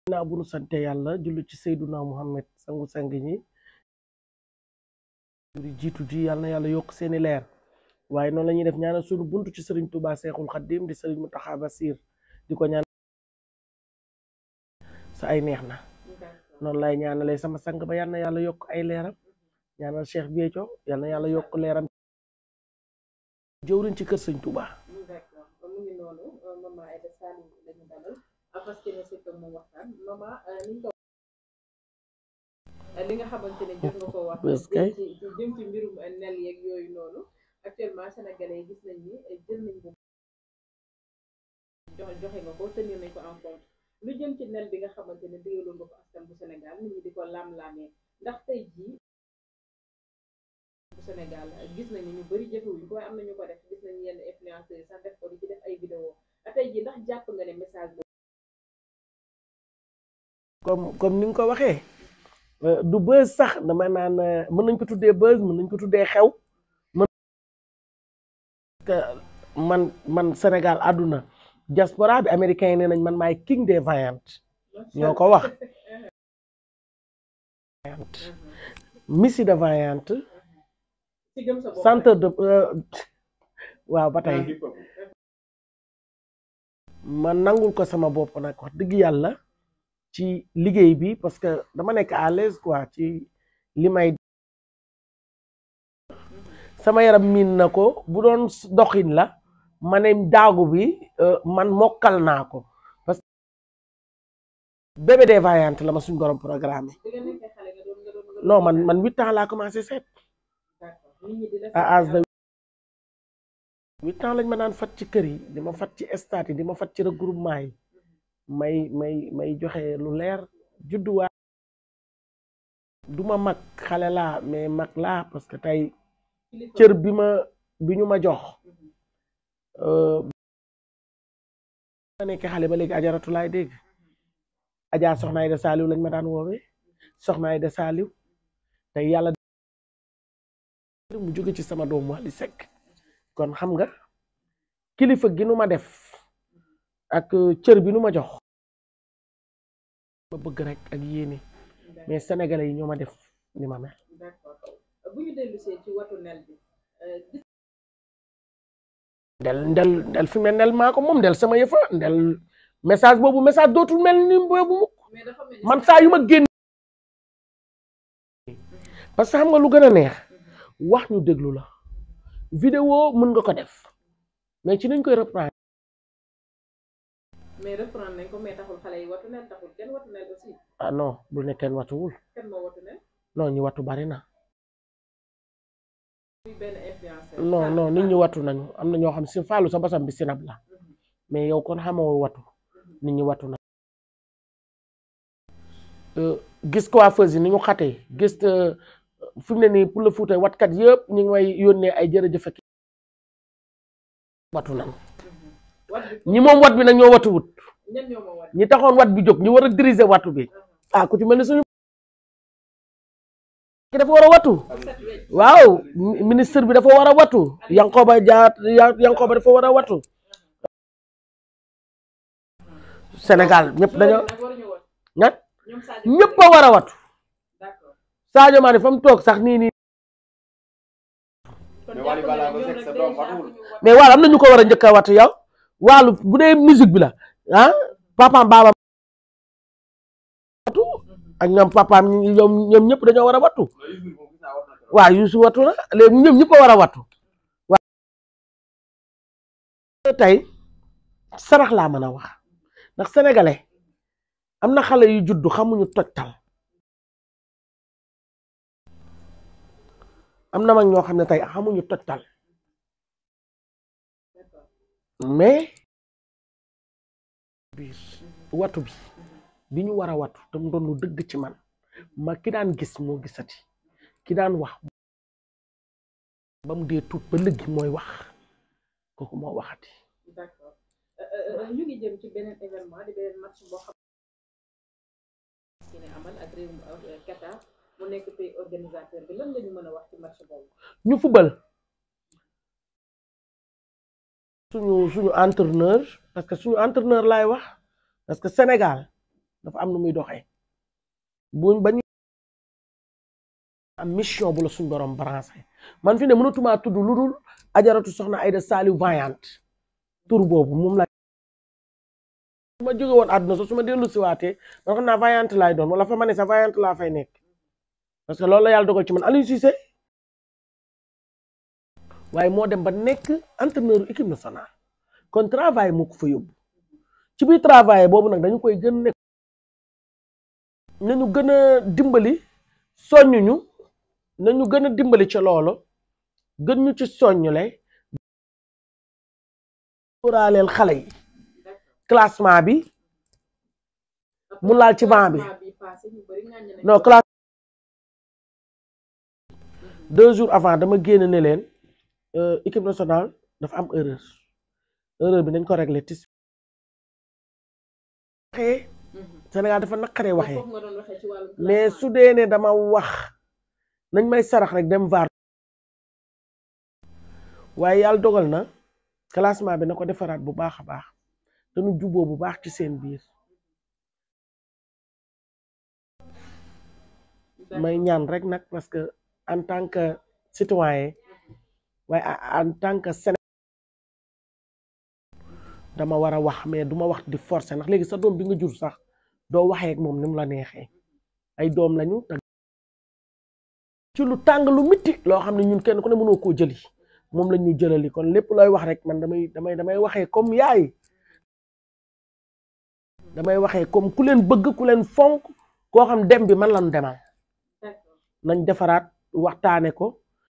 naa bu nu sante yàlla jullu ci Seyduna Muhammad sangu sang ñi juri jiitu ji yàlla na yàlla yokk seeni leer waaye noonu la ñuy def ñaanal sunu buntu ci sëriñ Tuubaa Seexul Xaddim di sëriñ Muntaxa Basiir di ko ñaan sa ay neex na noonu lay ñaanalee sama sang ba yàlla na yàlla yokk ay leeram ñaanal Cheikh Béthio yàlla na yàlla yokk leeram jëwriñ ci kër sëñ Tuubaa d'accord mu ngi noonu maman Aïda Saliou lañu dalal parce que ne c'est que moom waxtaan maman ni nga ko li nga xamante ne jot nga ko wax Bés kay. ci ci jëm ci mbirum nel yeeg yooyu noonu actuellement sénégalais yi gis nañ ni jël nañ bu joxe joxe nga ko tenir nañ ko en compte lu jëm ci nel bi nga xamante ne digaloon nga ko askan bu Sénégal nit ñi di ko laam-laamee ndax tey jii bu Sénégal gis nañu ñu bëri jëfewuñ ko waaye am na ñu ko def gis nañu yenn influenceurs yi sax def ko di ci def ay vidéo tey jii ndax jàpp nga ne message boobu comme comme ni nga ko waxee euh, du buzz sax dama naan euh, mën nañ ko tuddee buzz mën nañ ko tuddee xew mën que man man Sénégal àdduna diaspora bi américain yi nee nañ man maay king des vaillantes ñoo ko wax Missy de vaillante ci gëm sa bopp centre de euh, waaw ba tey ma nangul ko sama bopp nag wax dëgg yàlla ci liggéey bi parce que dama nekk à l'aise quoi ci li may sama yaram miin na ko bu doon doxin la ma ne daagu bi euh, man mokkal naa ko parce que bébé des vaillantes la ma suñ borom programme bi nga nekkee xale nga doon nga doon nga doon non man man huit ans laa commencé seet d'accord nit ñi di def à âge de huit ans lañ ma daan fat ci kër yi di ma fat ci stade yi di ma fat ci regroupement yi may may may joxe lu leer judduwaa du ma mag xale laa mais mag laa parce que tey kilifa cër bi ma bi ñu ma jox euh, ma nekk xale ba léegi ajaratu laay dégg ajaa soxna Aïda Saliou lañ ma daan woowee soxna Aïda Saliou tey yàlla mu jóge ci sama doom Wally Seck kon xam nga kilifa gi nu ma def ak cër bi nu ma jox ma bëgg rek ak yéene mais sénégalais yi ñoo ma def ni ma mel d'accord bu ñu dellusee ci watu nel bi euh, gis ndel ndel ndel fi mel ndel maa ko moom ndel sama yëfa ndel message boobu message dootul mel ni boobu mukk mais dafa mel ni man saa yu ma génn parce que xam nga lu gën a neex wax ñu déglu la vidéo mën nga ko def mais ci nañ koy reprendre mais reprendre nañ ko mais taxul xale yi watu nel taxul kenn watu nel aussi ah non bu ne kenn watuwul kenn moo watu nel non ñu watu bari na muy benn influenceur non non nit ñi watu nañu am na ñoo xam si faalu sa basam bi sinab la mais yow kon xamoo watu nit ñi watu na Euh, gis coiffeuse yi ni ñu xatee gis euh, fi mu ne nii pour le Fouta watkat yëpp ñu ngi may yónnee ay jërëjëf ak watu nañu wat bi ñi moom wat bi nag ñoo watuwut ñan ñoo ma wat ñi taxoon wat bi jóg ñu war a diriger watu bi ah ku ci mel ni suñu ki dafa war a watu set wecc waaw mi- ministre bi dafa war a watu Yankoba Jaat Ya- Yankoba dafa war a watu Sénégal ñëpp dañoo nag waruñu wat nag ñoom Sadio ñëpp a war a watu d'accord Sadio Mané fa mu toog sax nii nii kon Mais jàpp Wally nga ne Ballago ñoom Seck nag sa doom déjà watuwul. fu ñu wat mais waaw am na ñu ko war a njëkk a watu yow waalu bu dee musique bi la ah papaam baabam watu ak ñoom papaam ñoom ñoom ñëpp dañoo war a watu waaw Youssou watu na léegi ñoom ñëpp a war a watu waaw tey sarax laa mën a wax ndax sénégalais am na xale yu juddu xamuñu tojtal am na mag ñoo xam ne tey xamuñu tojtal mais biir watu bi bi ñu war a watu te mu doon lu dëgg ci man ma ki daan gis moo gisati ki daan wax ba mu dee tuut ba léegi mooy wax kooku moo waxati d'accord Euh, euh, ñu ngi jëm ci beneen événement di beneen match boo xam ne amal ak réewum euh, Qatar mu nekk pays organisateur bi lan la ñu mën a wax ci match boobu ñu fubal suñu suñu entraîneur parce que suñu entraîneur laay wax parce que Sénégal dafa am nu muy doxee buñ ba ñu am mission bu la suñ borom branché man fi ne mënatumaa tudd lu dul ajaratu soxna Aïda Saliou Vaillante tur boobu moom la su ma jóge woon àdduna so su ma dellu siwaatee man xam naa Vaillante laay doon wala fa ma ne sa Vaillante laa fay nekk parce que loolu la yàlla dogal ci man Aliou Cissé waaye moo dem ba nekk entraîneur équipe nationale kon travail moo ko fa yóbbu ci biir travail boobu nag dañu koy gën nekk nañu gën a dimbali soññuñu nañu gën a dimbali ci loolu gën ñu ci soññule sóoraaleel xale yi classement bi mu laal ci banc bi non classe deux jours avant dama génn ne leen équipe nationale dafa am erreur erreur bi nañ ko réglé tis waxee Sénégal dafa naqaree waxee mais su dee ne dama wax nañ may sarax rek dem vaar waaye yàlla dogal na classement bi na ko defaraat bu baax a baax dañu juboo bu baax ci seen biir may ñaan rek nag parce que en tant que citoyen waaye en tant que Sénégal dama war a wax mais duma wax di forcer ndax léegi sa doom bi nga jur sax doo waxee ak moom ni mu la neexee ay doom lañu te ci lu tàng lu mitti loo xam ne ñun kenn ku ne mënoo koo jëli moom la ñu jëlali kon lépp looy wax rek man damay damay damay waxee comme yaay damay waxee comme ku leen bëgg ku leen fonk koo xam dem bi man lañu demal nañ defaraat waxtaane ko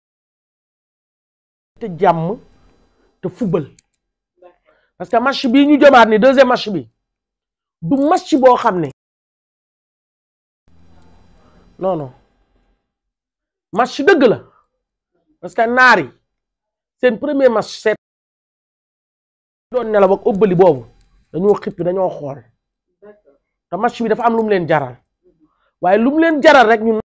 te jàmm te fubal parce que match bii ñu jëmaat ni deuxième match bi du match boo xam ne non non match dëgg la parce que naar yi seen premier match seet doon nelaw ak ëbbali boobu dañoo xippi dañoo xool te match bi dafa am lu mu leen jaral waaye lu mu leen jaral rek ñun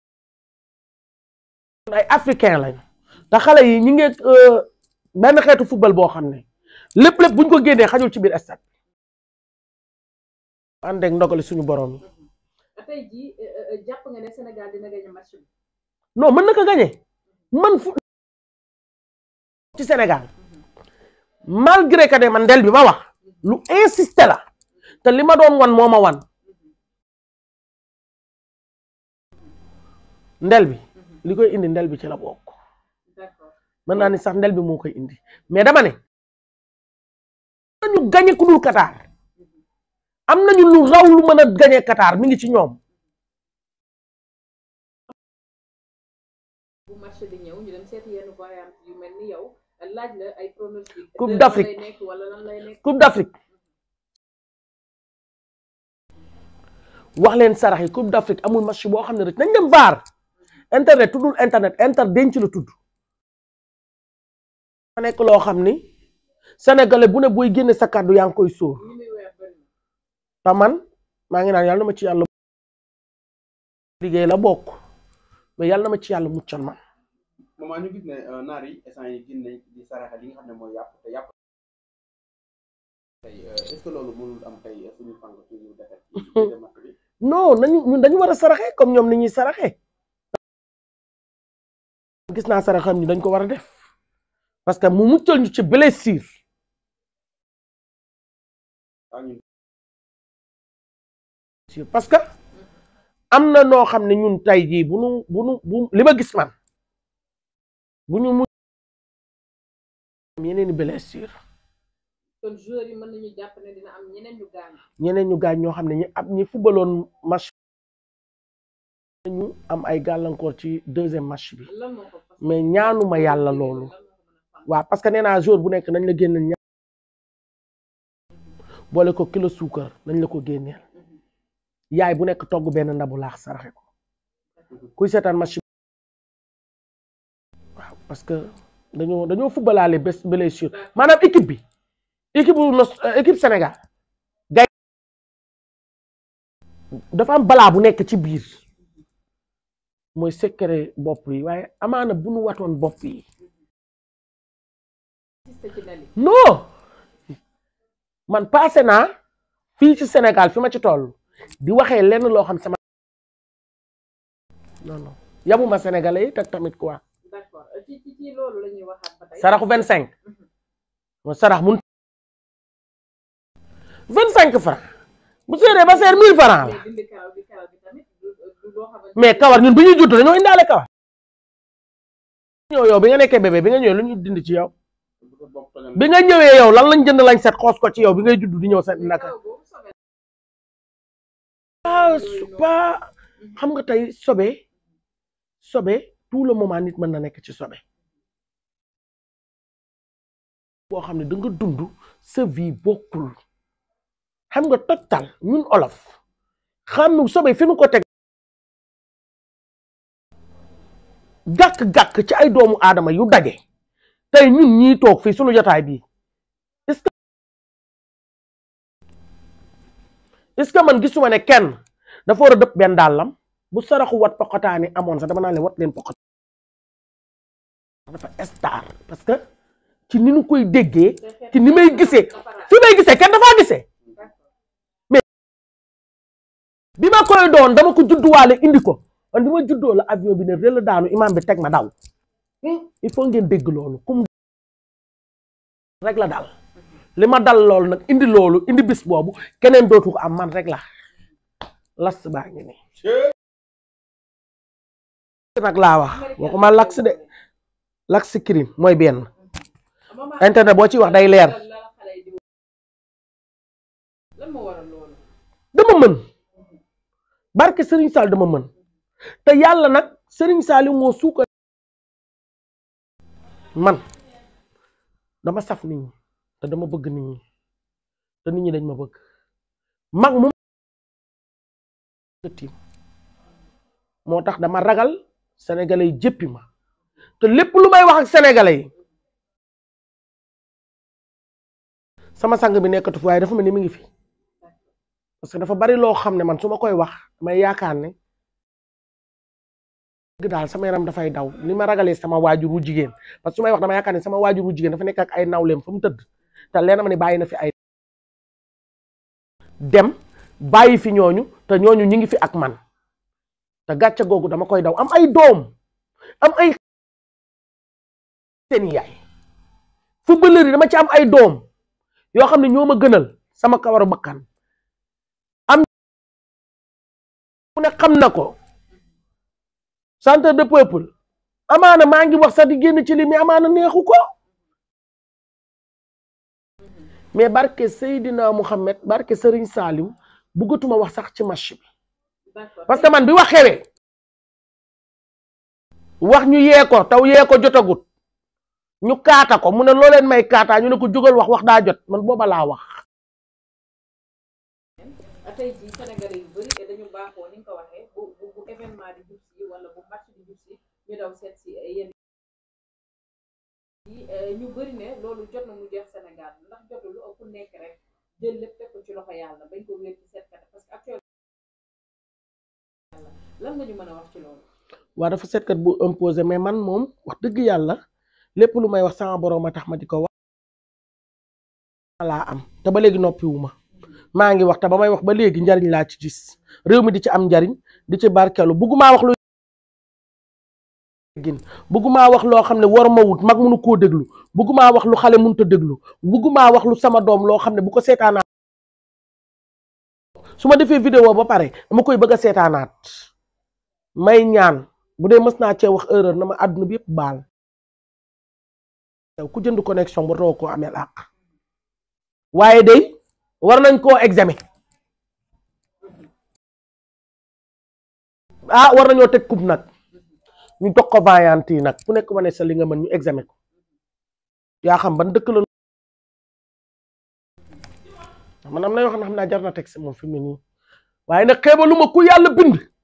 ay africain lañ te xale yi ñi ngi benn xeetu football boo xam ne lépp lépp buñ ko génnee xajul ci biir stade ànd ak ndogali suñu borom yi tey jii jàpp nga ne Sénégal dina gagné match bi non mën na ko gagné man fu ci Sénégal malgré que ne man ndel bi ma wax lu insisté la te li ma doon wan moo ma wan ndel bi li koy indi ndel bi ci la bokk mën naa ni sax ndel bi moo koy indi mais dama ne nañu gañe ku dul Qatar am nañu lu raw lu mën a gañe Qatar mi ngi ci ñoom bu marché di ñëw ñu dem seeti yenn variante yu mel ni yow laaj la ay pronostic Coupe d'Afrique lay nekk wala lan lay nekk Coupe d'Afrique wax leen sarax yi Coupe d'Afrique amul match boo xam ne rek nañ dem vaar internet tuddul internet inter denc la tudd ma nekk loo xam ni sénégalais bu ne booy génne sa kàddu yaa ngi koy sóor li muy weer bëri na te man maa ngi naan yàlla na ma ci yàlla liggéey la bokk mais yàlla na ma ci yàlla muccal man moment ñu gis ne naar yi instant yi gin nañ di saraxe li nga xam ne mooy yàpp te yàpp tey est-ce que loolu mënul am tey suñu fànk suñu defet ci match bi non nañu ñun dañu war a saraxe comme ñoom ni ñuy saraxe gis naa sarax xam ni dañ ko war a def parce que mu muccal ñu ci blessure ah ñun parce que am na noo xam ne ñun tey jii bu nu bu nu bu li ma gis man bu ñu mu yeneen i blessure kon joueurs yi mën nañu jàpp ne dina am ñeneen ñu gaañ ñeneen ñu gaañ ñoo xam ne ñi ab ñi fubaloon match ñu am ay gàllankoor ci deuxième match bi lan moo ko fas mais ñaanuma yàlla loolu waaw parce que nee naa jour bu nekk nañ la génneel ña boole ko kilo suukar nañ la ko génneel yaay bu nekk togg benn ndabu laax saraxe ko kuy seetaan match bi waaw parce que dañoo dañoo fubalaale bés blessure maanaam équipe bi équipe bu nos équipe Sénégal gay dafa am balaa bu nekk ci biir mooy secret bopp yi waaye amaana bu nu watoon bopp yi ci nali non man passé naa fii ci Sénégal fi ma ci toll di waxee lenn loo xam sama non non yabuma sénégalais yi teg tamit quoi d'accord ci ci ci loolu la ñuy waxaat ba tey. saraxu vingt cinq mo sarax mun vingt cinq francs bu seeree ba seer mille francs la mais dindi karaw bi karaw bi tamit du du loo xamante mais kawar ñun bi ñuy judd dañoo indaale kawar ñëw yow bi nga nekkee bébé bi nga ñëwee lu ñu dindi ci yow bu sa bopp tojal bi nga ñëwee yow lan lañ jënd lañ set xoos ko ci yow bi ngay judd di ñëw set ni naka karaw boobu sobe ah pas xam nga tey sobe sobe tout le moment nit mën na nekk ci sobe boo xam ne da nga dund sa vie bokkul xam nga total ñun olof xam nu sobe fi nu ko teg gàkk-gàkk ci ay doomu aadama yu daje tey ñun ñii toog fii sunu jotaay bii est-ce que est-ce que man gisuma ne kenn dafa war a dëpp benn dàllam bu saraxu wat poqataani amoon sax dama naa leen wat leen poqat dafa star parce que ci ni nu koy déggee ci ni may gisee fi may gisee kenn dafaa gisee bi ma koy doon dama ko judduwaale indi ko man bi ma juddoo la avion bi ne rel daanu imam bi teg ma daw il faut ngeen dégg loolu kum rek la dal li ma dal loolu nag indi loolu indi bis boobu keneen dootu ko am man rek la las baa ngi nii nag laa wax waxuma lax de lax crime mooy benn internet boo ci wax day leer lan moo waral loolu dama mën barke Serigne Sall dama mën te yàlla nag Serigne Sall moo suukar man dama saf nit ñi te dama bëgg nit ñi te nit ñi dañ ma bëgg mag mu tiim moo tax dama ragal sénégalais yi jéppi ma te lépp lu may wax ak sénégalais yi sama sang bi nekkatu fi waaye dafa mel ni mi ngi fi parce que dafa bari loo xam ne man su ma koy wax damay yaakaar ne dëgg daal sama yaram dafay daw ni ma ragalee sama waajur wu jigéen parce que su may wax dama yaakaar ne sama waajur wu jigéen dafa nekk ak ay nawleem fa mu tëdd te leena ma ne bàyyi na fi ay dem bàyyi fi ñooñu te ñooñu ñi ngi fi ak man te gàcce googu dama koy daw am ay doom am ay seen yaay footballeur yi dama ci am ay doom yoo xam ne ñoo ma gënal sama kawaru bakkan am mu ne xam na ko centre de peuple amaana maa ngi wax sax di génn ci li mais amaana neexu ko mais barke Seydina Mouhamed barke Serigne Saliou bëggatuma wax sax ci match bi d'accord parce que man bi wax xewee wax ñu yee ko taw yee ko jotagut ñu kaata ko mu ne loo leen may kaataa ñu ne ko jógal wax wax daa jot man booba laa wax tey jii Sénégalais yu bëri te dañu baaxoo ni nga ko waxee bu bu bu événement di jub si wala bu match di jub si ñu daw seet si yenn yi ñu bëri ne loolu jot na mu jeex Sénégal ndax jotul lu ëpp nekk rek jël lépp teg ko ci loxo yàlla bañ ko wér ci seetkat parce que actuellement lan nga ñu mën a wax ci loolu waa dafa seetkat bu imposé mais man moom wax dëgg yàlla lépp lu may wax sama borom a tax ma di ko wax laa am te ba léegi noppiwuma maa ngi wax te ba may wax ba léegi njariñ laa ci gis réew mi di ci am njariñ di ci barkelu buggumaa wax lu gin buggumaa wax loo xam ne war ma wut mag mënu koo déglu buggumaa wax lu xale mënut a déglu buggumaa wax lu sama doom loo xam ne bu ko seetaanaat su ma defee vidéo ba pare dama koy bëgg a seetaanaat may ñaan bu dee mës naa cee wax erreur na ma àdduna bi yëpp baal yow ku jënd connexion ba too koo ameel àq waaye day war nañ koo examen ah war nañoo teg coupe nag ñu jox ko vaillant yi nag ku nekk wane sa li nga mën ñu examen ko yaa xam ban dëkk la man am na yoo xam ne xam naa jar na teg si moom fi mu ne nii waaye nag xeebalu ma ku yàlla bind